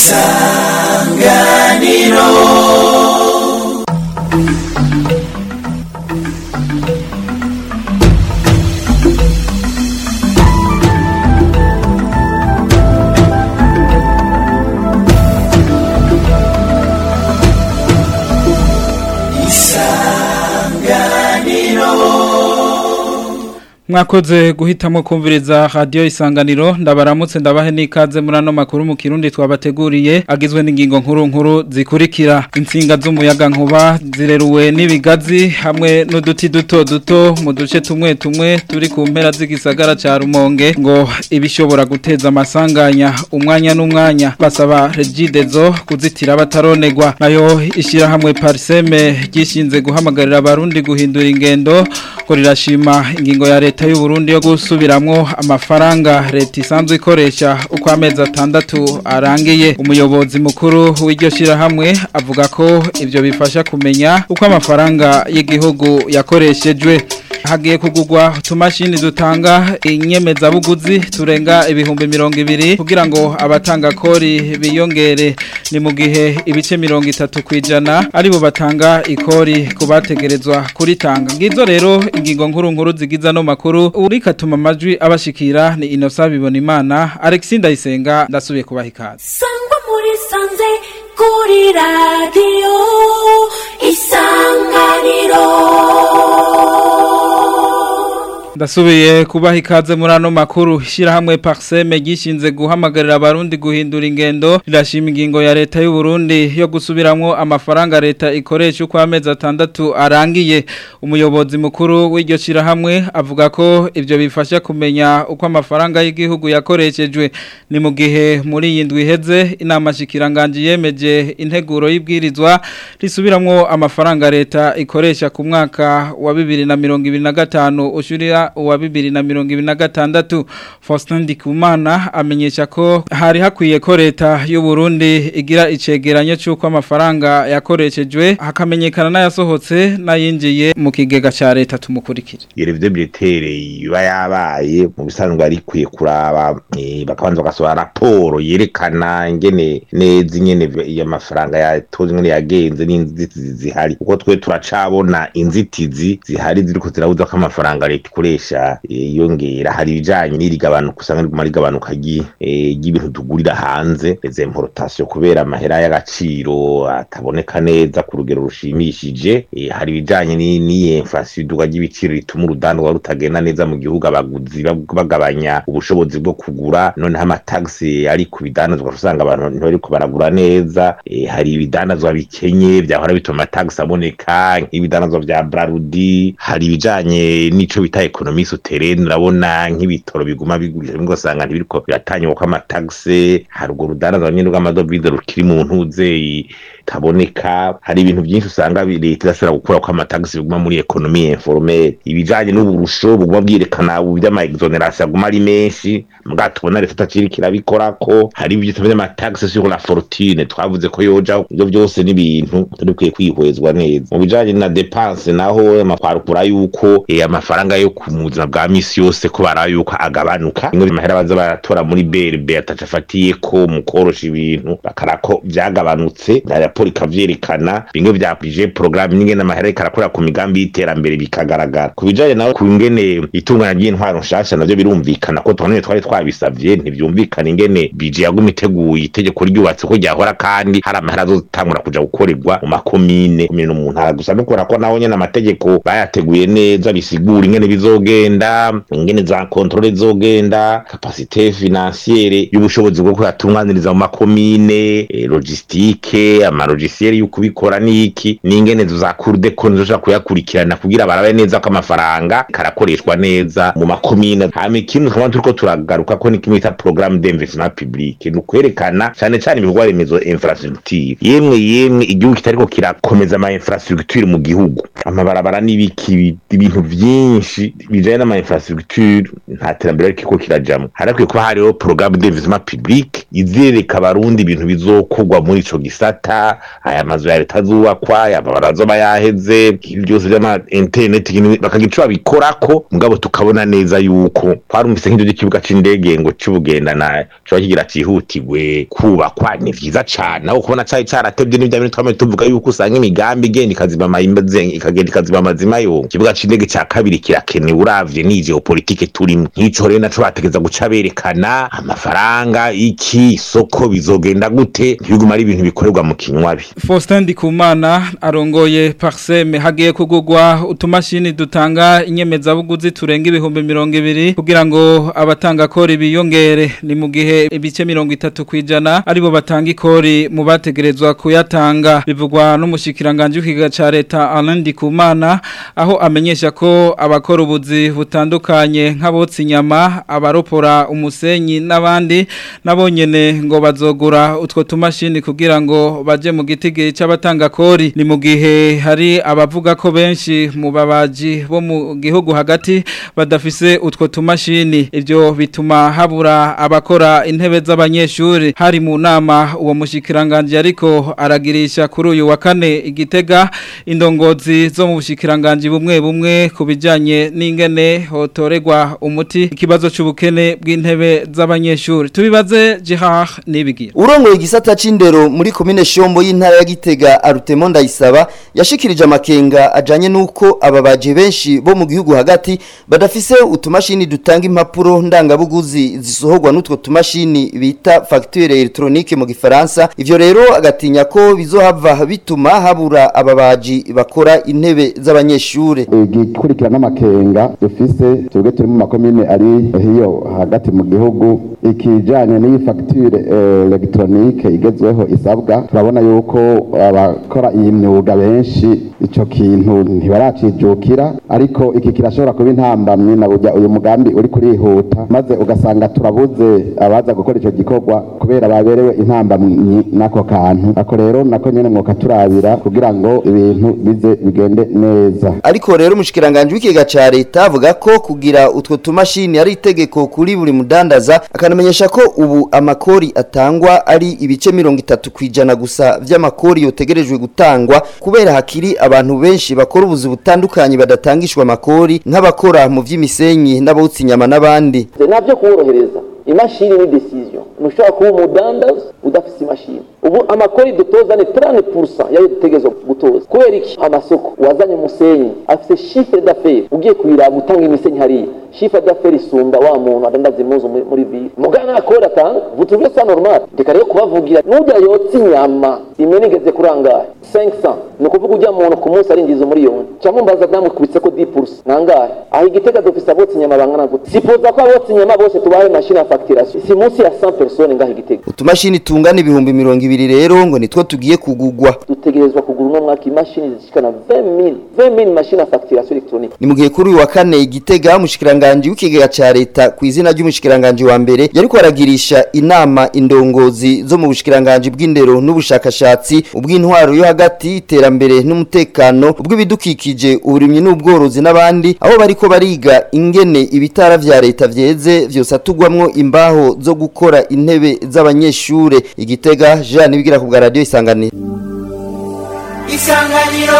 isanganiro mwakoze guhitamo kumviriza radio isanganiro ndabaramutse ndabahe nikaze muri ano makuru mu kirundi twabateguriye agizwe n'ingingo nkuru nkuru zikurikira insinga z'umuyaga nkuba zireruwe n'ibigazi hamwe n'uduti duto duto mu duce tumwe tumwe turi ku mpera z'igisagara ca Rumonge ngo ibishobora guteza amasanganya umwanya n'umwanya basaba regidezo kuzitira bataronegwa nayo ishira hamwe parseme gishinze guhamagarira abarundi guhindura ingendo ko rirashima ingingo ya leta y'u Burundi yo gusubiramwo amafaranga leta isanzwe ikoresha uko amezi atandatu arangiye umuyobozi mukuru w'iryo shirahamwe avuga ko ivyo bifasha kumenya uko amafaranga y'igihugu yakoreshejwe hagiye kugurwa utumashini dutanga inyemezabuguzi turenga ibihumbi mirongo ibiri kugira ngo abatanga kori biyongere ni mu gihe ibice mirongo itatu ku ijana aribo batanga ikori ku bategerezwa kuritanga ngizo rero ingingo nkuru nkuru zigiza no makuru urikatuma amajwi abashikira ni inosa bibona imana Alexis Ndayisenga ndasubiye kubaha ikaze sangwa muri sanze kuri radiyo isanganiro Ndasubiye kubaha ikaze muri ano makuru shirahamwe Parseme gishinze guhamagarira abarundi guhindura ingendo rirashima ingingo ya leta y'u Burundi yo gusubiramwo amafaranga leta ikoresha uko amezi atandatu arangiye umuyobozi mukuru w'iryo shirahamwe avuga ko ivyo bifasha kumenya uko amafaranga y'igihugu yakoreshejwe ni mu gihe muri iyi ndwi iheze inama shikiranganje yemeje integuro y'ibwirizwa risubiramwo amafaranga leta ikoresha ku mwaka wa 2025 ushurira uwa bibiri na mirongo ibiri na gatandatu Faustin Ndikumana amenyesha ko hari hakwiye ko leta y'u Burundi igira icegeranyo cy'uko amafaranga yakoreshejwe hakamenyekana n'ayasohotse n'ayinjiye mu kigega ca leta tumukurikire irevide biretere iba yabaye mu bisanzwe ari kwiye kuraba eh, bakabanza bagasohora raporo yerekana ingene neza ingene iyo mafaranga yatonze ingene yagenze n'inzitizi zihari kuko twe turacabona inzitizi zihari ziriko zirabuza ko amafaranga leta ikoresha eh, yongera hari ibijanye n'irigabanuka usanga riguma rigabanuka ry- eh, ry'ibintu tugurira hanze les importations kubera amahera y'agaciro ataboneka neza ku rugero rushimishije eh, hari ibijanye ni- n'iyi inflation iduga ry'ibiciro rituma urudandwa rutagenda neza mu gihugu abaguzi bag- bagabanya ubushobozi bwo kugura noneho amatagisi ari ku bidandazwa usanga abantu ntibariko baragura neza eh, hari ibidandazwa bikenye vyahora bituma amatagisi aboneka nk'ibidandazwa vya brarudi hari ibijanye n'ico bita ekonomi souterraine urabona nk'ibitoro biguma bigurisha bimwe ugasanga ntibiriko biratanywa ko amatagisi hari urwo rudandazwa nyene rw'amadovize rukiri mu ntuze itaboneka hari ibintu byinshi usanga bi- leta idashobora gukura ko amatagisi biguma muri ekonomi informelle ibijanye n'uburusho buguma bwerekana ubu vy'amaexoneration aguma ari menshi mbwa tubona leta itaciriko irabikorako hari ibyo tuvuze amatagisi sur la fortune twavuze ko yoja ivyo vyose n'ibintu turikwiye kwihwezwa neza mu bijanye na depense naho amakwarukura yuko eh, amafaranga yo ku mu buzima bwa misi yose ko bara yuko agabanuka ingo amahera baza baratora muri BRB ataca afatiye ko mu korosha ibintu bakarako vyagabanutse na raporo ikavyerekana bimwe vya budget programme n'ingene amahera ikarakora ku migambi y'iterambere bikagaragara ku bijanye nawe ku ngene itunganya ry'intwaro nshasha navyo birumvikana ko twanone twari twabisavye ntivyumvikana ingene budget yaguma iteguye itegeko ryubatse ko ryahora kandi hari amahera azotangura kuja gukorerwa mu makomine komine no mu ntara gusa no kubera ko naho nyene amategeko bayateguye neza bisigura ingene bizogenda ingene za kontrole zogenda kapasite financiere y'ubushobozi bwo kuyatunganiriza mu makomine eh, logistique amalogisiere y'ukubikora n'iki n'ingene za cour de compte zoshobora kuyakurikirana kugira barabe neza ko amafaranga karakoreshwa neza mu makomine hama ikindi tukaba turiko turagaruka ko ni kimwe bita programme d'investissement public ni ukwerekana cane cane ibikorwa remezo infrastructure yemwe yemwe igihugu kitariko kirakomeza ama infrastructure mu gihugu amabarabara n'ibiki ibintu vyinshi bijanye n'ama infrastructure nta terambere ariko kirajamwo harakwiye kuba hariho programme d'investissement public izereka abarundi ibintu bizokorwa muri ico gisata aya mazu ya leta azubakwa yamabara azoba yaheze ibintu byose vy'ama internet ibintu bakagira ico babikorako mugabo tukabona neza yuko twarumvise nk'ivyo vy'ikibuga c'indege ngo c'ubugendana coba kigira cihutirwe kubakwa ni vyiza cane aho kubona cari caratevye n'ivya bintu twamaze tuvuga yuko usanga imigambi igenda ikazima amayimaze ikagenda ikazima amazima yo ikibuga c'indege ca kabiri kirakenewe uravye ni geopolitike turimo nk'ico rero naco bategeza guca berekana amafaranga iki isoko bizogenda gute ntibiguma ari ibintu bikorerwa mu kinywabi Faustin Ndikumana arongoye Parseme hagiye kugurwa utumashini dutanga inyemezabuguzi turenga ibihumbi mirongo ibiri kugira ngo abatanga kori biyongere ni mu gihe ibice mirongo itatu kwijana aribo batanga ikori mu bategerezwa kuyatanga bivugwa n'umushikiranganje w'ikiga ca leta Alain Ndikumana aho amenyesha ko abakora ubuzi butandukanye nk'abotsa inyama abaropora umusenyi n'abandi nabo nyene ngo bazogura utwo tumashini kugira ngo baje mu gitigiri c'abatanga kori ni mu gihe hari abavuga ko benshi mu babaji bo mu gihugu hagati badafise utwo tumashini ivyo bituma habura abakora intebe z'abanyeshuri hari mu nama uwo mushikiranganje ariko aragirisha kuri uyu wa kane igitega indongozi zo mu bushikiranganje bumwe bumwe kubijanye n'ingene hotoregwa umuti ikibazo c'ubukene bw'intebe z'abanyeshuri tubibaze Gerard nibigira urongoye igisata c'indero muri komine Shombo y'intara ya Gitega Arutemo Ndayisaba yashikirije amakenga ajanye nuko ababaje benshi bo mu gihugu hagati badafise utumashini dutanga impapuro ndangabuguzi zisohorwa n'utwo tumashini bita facture electronique mu gifaransa ivyo rero agatinya ko bizohava bituma habura ababaji bakora intebe z'abanyeshure igikurikira n'amakenga dufise twebwe turi mu makomine ari hiyo hagati mu gihugu ikijanye n'iyi facture eh, electronique igezweho isabwa turabona yuko abakora iyi myuga benshi ico kintu ntibaracijukira ariko iki kirashobora kuba intambamyi na burya uyu mugambi uri kurihuta maze ugasanga turabuze abaza gukora ico gikorwa kubera baberewe intambamyi n'ako kantu ako rero nako nyene mwoka turabira kugira ngo ibintu bize bigende neza ariko rero umushikiranganje w'ikiga ca leta avuga ko kugira utwo tumashini ari itegeko kuri buri mudandaza akanamenyesha ko ubu amakori atangwa ari ibice mirongo itatu kwijana gusa vy'amakori yotegerejwe gutangwa kubera hakiri abantu benshi bakora ubuzi butandukanye badatangishwa amakori nk'abakora mu vy'imisenyi n'abotsa inyama n'abandi navyo kuborohereza imashini ni decision ntushobora kuba umudandaza udafise imashini ubu amakori dutoza ni 30% yayo dutegerezwa gutoza kubera iki amasoko wazanye umusenyi afise chiffre d'affaires ugiye kuyiraba gutanga imisenyi hariya chiffre d'affaires isumba wa muntu adandaza impuzu muri- muri ville mugana nakora atanga vous trouvez ça normal ndeka rero kubavugira n'urya yotsa inyama imene igeze kurangaye 500 ni ukuvuga ujya muntu ku munsi arinjiza umuriyoni cyangwa mbaza namukubitse ko 10% nangahe aho igitega dufise abotsa inyama bangana gute sipoza ko abotsa inyama bose tubahe machine ya facturation si munsi ya 100 personnes ngaho igitega utumashini tungana ibihumbi mirongo ibiri rero ngo nitwo tugiye kugugwa dutegerezwa kugura uno mwaka imashini zishikana 20000 20000 machine ya facturation électronique ni mu gihe kuri uyu wa kane igitega umushikiranganje w'ikigega ca leta ku izina ry'umushikiranganje wa mbere yariko aragirisha inama indongozi zo mu bushikiranganje bw'indero n'ubushakashatsi ubw'intwaro yo hagati iterambere n'umutekano ubw'ibidukikije uburimyi n'ubworozi n'abandi aho bariko bariga ingene ibitara vya leta vyeze vyose atugwamwo imbaho zo gukora intebe z'abanyeshure igitega Jean Nibigira ku bwa radio isanganiro isanganiro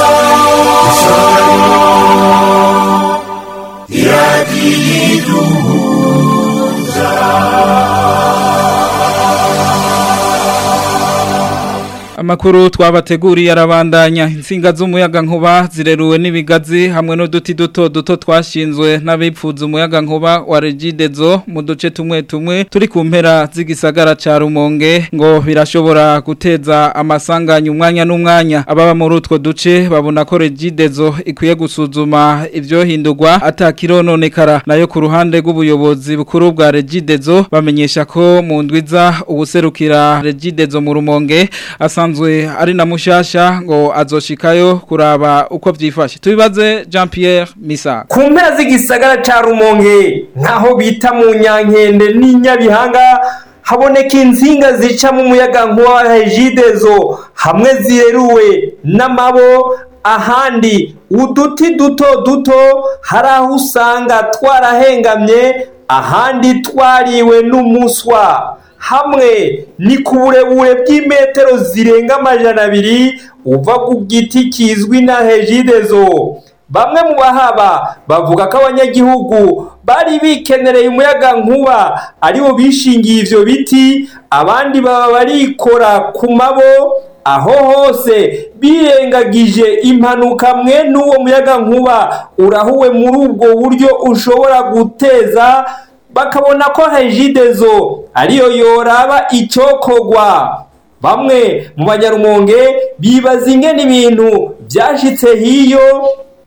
Amakuru twabateguriye arabandanya insinga z'umuyaga nkuba zireruwe n'ibigazi hamwe n'uduti duto duto twashinzwe n'abipfuza umuyaga nkuba wa Regidezo mu duce tumwe tumwe turi ku mpera z'igisagara ca Rumonge ngo birashobora guteza amasanganya umwanya n'umwanya ababa muri utwo duce babona ko Regidezo ikwiye gusuzuma ivyo hindurwa atakirononekara nayo ku ruhande rw'ubuyobozi bukuru bwa Regidezo bamenyesha ko mu ndwiza ubuserukira Regidezo mu Rumonge asanzwe ari na mushasha ngo azoshikayo kuraba uko vyifashe tubibaze Jean Pierre Misa ku mpera z'igisagara ca rumonge nk'aho bita mu nyankende n'inyabihanga haboneka insinga zica mu muyaga nkuba wa hejidezo hamwe zireruwe n'amabo ahandi uduti duto duto hari aho usanga twarahengamye ahandi twariwe n'umuswa hamwe ni ku burebure bw'imetero zirenga amajana abiri uva ku giti kizwi na hejidezo bamwe mu bahaba bavuga ko abanyagihugu bari bikenereye umuyaga nkuba aribo bishingiye ivyo biti abandi baba barikora ku mabo aho hose birengagije impanuka mwe n'uwo muyaga nkuba urahuwe muri ubwo buryo ushobora guteza bakabona ko hejidezo ariyo yoraba icokogwa bamwe mu banyarumonge bibaza ingene ibintu byashitse hiyo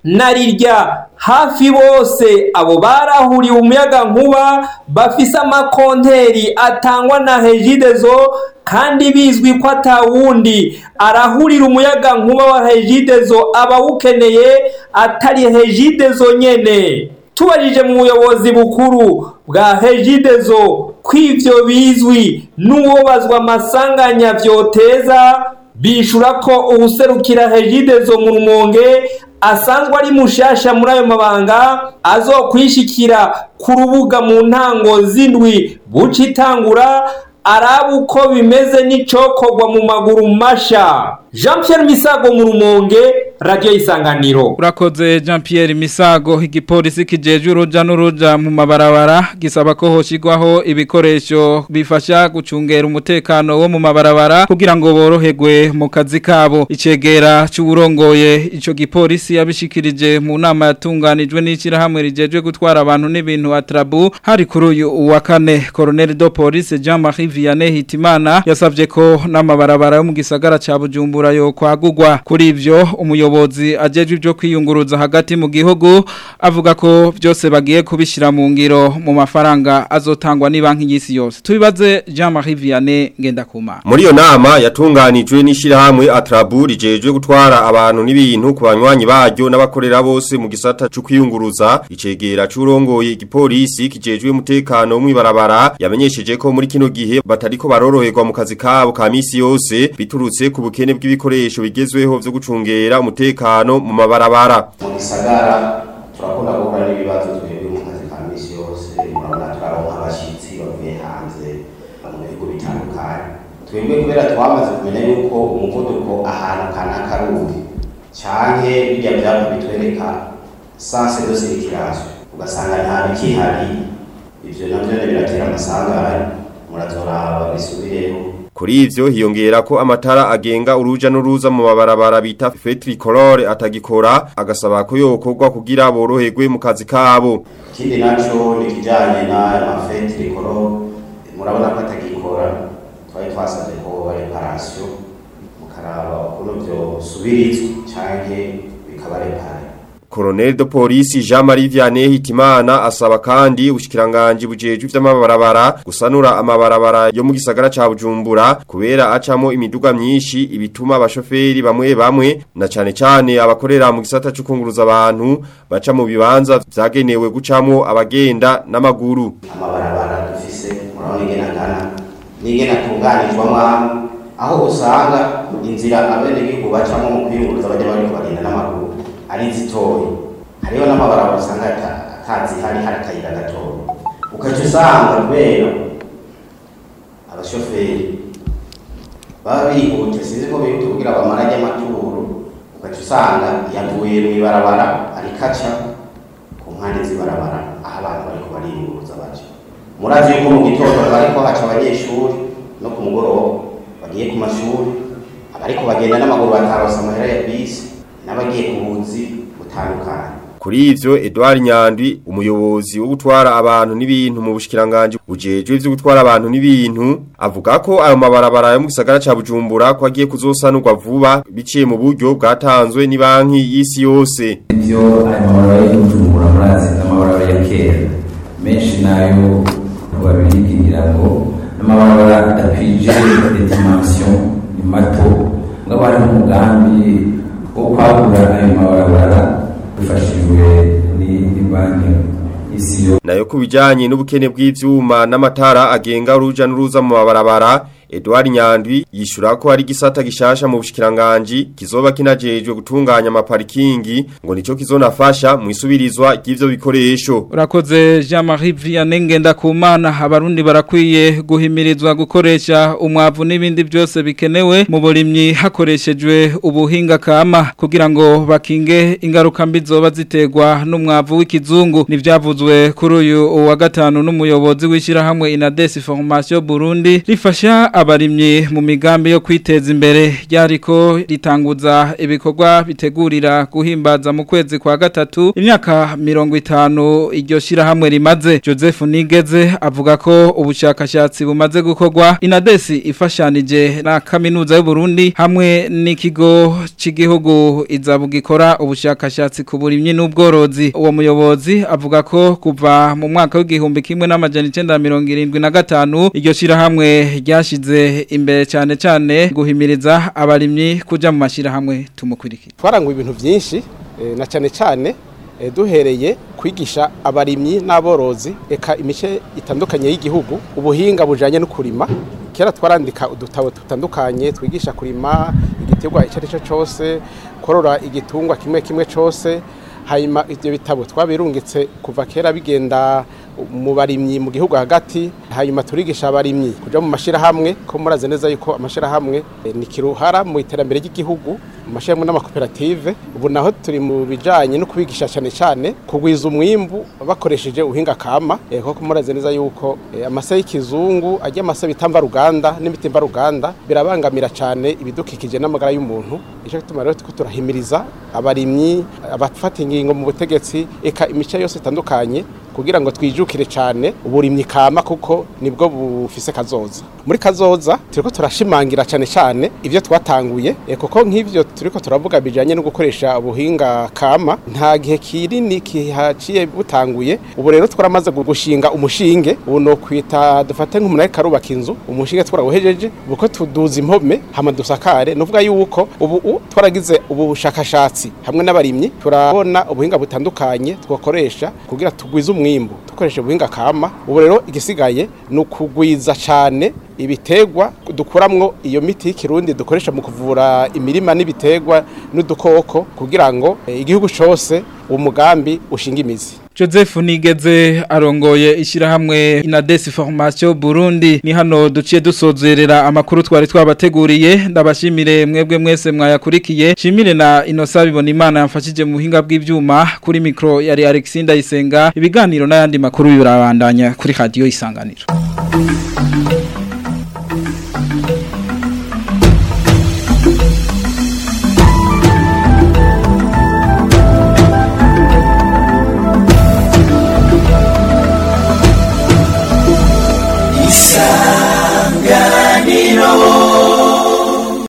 narirya hafi bose abo barahuriye umuyaga nkuba bafise amakonteri atangwa na hejidezo kandi bizwi ko atawundi arahurira umuyaga nkuba wa hejidezo abawukeneye atari hejidezo nyene tubajije mu buyobozi bukuru bwa hejidezo ko ivyo bizwi n'uwobazwa amasanganya vyoteza bishura ko uwuserukira hejidezo mu rumonge asanzwe ari mushasha muri ayo mabanga azokwishikira ku rubuga mu ntango z'indwi buca itangura araba uko bimeze n'icokorwa mu maguru masha jean Pierre misago mu rumonge radiyo y'isanganiro urakoze jean Pierre misago igipolisi kijeje uruja n'uruja mu mabarabara gisaba ko hoshigwaho ibikoresho bifasha gucungera umutekano wo mu mabarabara kugira ngo boroherwe mu kazi kabo icegera cy'uburongoye ico gipolisi yabishikirije mu nama yatunganijwe n'ishyirahamwe rijeje gutwara abantu n'ibintu atrabu hari kuri uyu wa kane colonel de police Jean Marie Vianney Hitimana yasavye ko n'amabarabara yo mu gisagara ca Bujumbura yo kwagurwa kuri ivyo umuyobozi ajejwe ibyo kwiyunguruza hagati mu gihugu avuga ko byose bagiye kubishira mu ngiro mu mafaranga azotangwa ni banki y'isi yose tubibaze Jean Marie Vianney Ngendakuma muri iyo nama yatunganijwe n'ishyirahamwe Atrabu rijejwe gutwara abantu n'ibintu ku banywanyi baryo n'abakorera bose mu gisata cyo kwiyunguruza icegera c'urongoye igipolisi kijejwe umutekano mu ibarabara yamenyesheje ko muri kino gihe batariko baroroherwa mu kazi kabo ka misi yose biturutse ku bukene bw'ibikoresho bigezweho vyo gucungera umutekano mu mabarabara mu gisagara turakunda guhura n'ibibazo twebwe mu kazi ka misi yose murabona turaronka abashyitsi bavuye hanze mu bihugu bitandukanye twebwe kubera twamaze kumenya yuko umuvuduko ahantu kanaka ari uwuhe canke birya vyapa bitwereka sanse de circulation ugasanga nta bikihari ivyo navyo biratera amasanganya murazoraba bisubireho Kuri ivyo hiyongera ko amatara agenga uruja n'uruza mu mabarabara bita fetricolore atagikora agasaba ko yokorwa kugira boroherwe mu kazi kabo. ikindi naco ni kijanye n'aya mafetirikoro murabona ko atagikora twari twasabye ko reparasiyo mukaraba ukuntu vyosubirizwa canke bikaba repare Colonel de Polisi Jean Marie Vianney Hitimana asaba kandi ubushikiranganje bujeje vy'amabarabara gusanura amabarabara yo mu gisagara ca Bujumbura kubera acamo imiduga myinshi ibituma abashoferi bamwe bamwe na cane cane abakorera mu gisata cyo kunguruza abantu baca mu bibanza vyagenewe gucamo abagenda n'amaguru amabarabara dufise murabona ingene angana n'ingene atunganijwamwo amwe aho usanga inzira abenegihugu bacamo mu kwiyunguruza bajya bariko bagenda n'amaguru ari zitoyi hariho n'amabarabara usanga ata- atazihari hari akayira gatoya ukaca usanga kubera abashoferi baba bihute sinzi ko bihute kugira bamara ajya amaturo ukaca usanga yavuye mu ibarabara arikaca ku mpande z'ibarabara aho abantu bariko bariyunguruza baca murazi yuko mu gitondo bariko haca abanyeshuri no ku mugoroba bagiye ku mashuri abariko bagenda n'amaguru bataronse amahera ya bisi n'abagiye ku buzi butandukanye Kuri ivyo Edouard Nyandwi umuyobozi wo gutwara abantu n'ibintu mu bushikiranganje bujejwe ivyo gutwara abantu n'ibintu avuga ko ayo mabarabara yo mu gisagara ca Bujumbura ko agiye kuzosanurwa vuba biciye mu buryo bwatanzwe ni banki y'isi yose ibyo aya mabarabara y'ubujumbura murazi n'amabarabara ya kera menshi nayo babirigira ngo n'amabarabara adakwije dimension ni mato ngabo hari umugambi wo kwagura ayo mabarabara bifashijwe ni banki y'isi yo nayo kubijanye n'ubukene bw'ivyuma n'amatara agenga uruja n'uruza mu mabarabara Edouard Nyandwi yishura ko hari gisata gishasha mu bushikiranganje kizoba kinajejwe gutunganya amaparikingi ngo nico kizonafasha mu isubirizwa ry'ivyo bikoresho Urakoze Jean-Marie Vianney Ngendakumana abarundi barakwiye guhimirizwa gukoresha umwavu n'ibindi byose bikenewe mu burimyi hakoreshejwe ubuhinga kama kugira ngo bakinge ingaruka mbi zoba ziterwa n'umwavu w'ikizungu nivyavuzwe kuri uyu wa gatanu n'umuyobozi w'ishirahamwe Inades Formation Burundi rifasha abarimyi mu migambi yo kwiteza imbere ryariko ritanguza ibikorwa bitegurira guhimbaza mu kwezi kwa gatatu imyaka mirongo itanu iryo shirahamwe rimaze Joseph Nigeze avuga ko ubushakashatsi bumaze gukorwa Inadesi ifashanije na kaminuza y'u Burundi hamwe n'ikigo c'igihugu izabugikora ubushakashatsi ku burimyi n'ubworozi uwo muyobozi avuga ko kuva mu mwaka w'igihumbi kimwe n'amajana 1975 iryo shirahamwe ryashize imbere cyane cyane guhimiriza abarimyi kuja mu mashirahamwe tumukurikira twaranguye ibintu byinshi eh, na cyane cyane eh, duhereye kwigisha abarimyi n'aborozi eka imice itandukanye y'igihugu ubuhinga bujanye no kurima kera twarandika udutabo dutandukanye twigisha kurima igiterwa icyo ari cyo cyose korora igitungwa kimwe kimwe cyose hanyuma ibyo bitabo twabirungitse kuva kera bigenda mu barimyi mu gihugu hagati hanyuma turigisha abarimyi kuja mu mashirahamwe ko muraze neza yuko amashirahamwe eh, ni kiruhara mu iterambere ry'igihugu mu mashirahamwe n'amakoperative ubu naho turi mu bijanye no kubigisha cyane cyane kugwiza umwimbu bakoresheje ubuhinga kama eh, koko muraze neza yuko eh, amase y'ikizungu ajya amase bitamba ruganda n'imitimba ruganda birabangamira cyane ibidukikije n'amagara y'umuntu ico gituma rero tuko turahimiriza abarimyi abafata ingingo mu butegetsi eka imice yose itandukanye kugira ngo twijukire cyane uburimyi kama kuko nibwo bufise kazoza muri kazoza turiko turashimangira cyane cyane ivyo twatanguye e, kuko nk'ivyo turiko turavuga bijanye no gukoresha ubuhinga kama nta gihe kinini kihaciye butanguye ubu rero twaramaze gushinga umushinge ubu no kwita dufate nk'umunari karubaka inzu umushinge twarawuhejeje uko tuduza impome hama dusakare nuvuga yuko ubu twaragize ubu bushakashatsi hamwe n'abarimyi turabona ubuhinga butandukanye twakoresha kugira tugwize umwimbu dukoresha ubuhinga kama ubu rero igisigaye ni ukugwiza cyane ibitegwa dukuramwo iyo miti y'ikirundi dukoresha mu kuvura imirima n'ibitegwa n'udukoko kugira ngo eh, igihugu cyose umugambi ushinga imizi Joseph Nigeze arongoye ishirahamwe Inades Formation Burundi ni hano duciye dusozerera amakuru twari twabateguriye ndabashimire mwebwe mwese mwayakurikiye shimire na Inosa bibona imana yamfashije mu buhinga bw'ivyuma kuri micro yari Alexander Isenga ibiganiro n'ayandi makuru birabandanya kuri radio isanganiro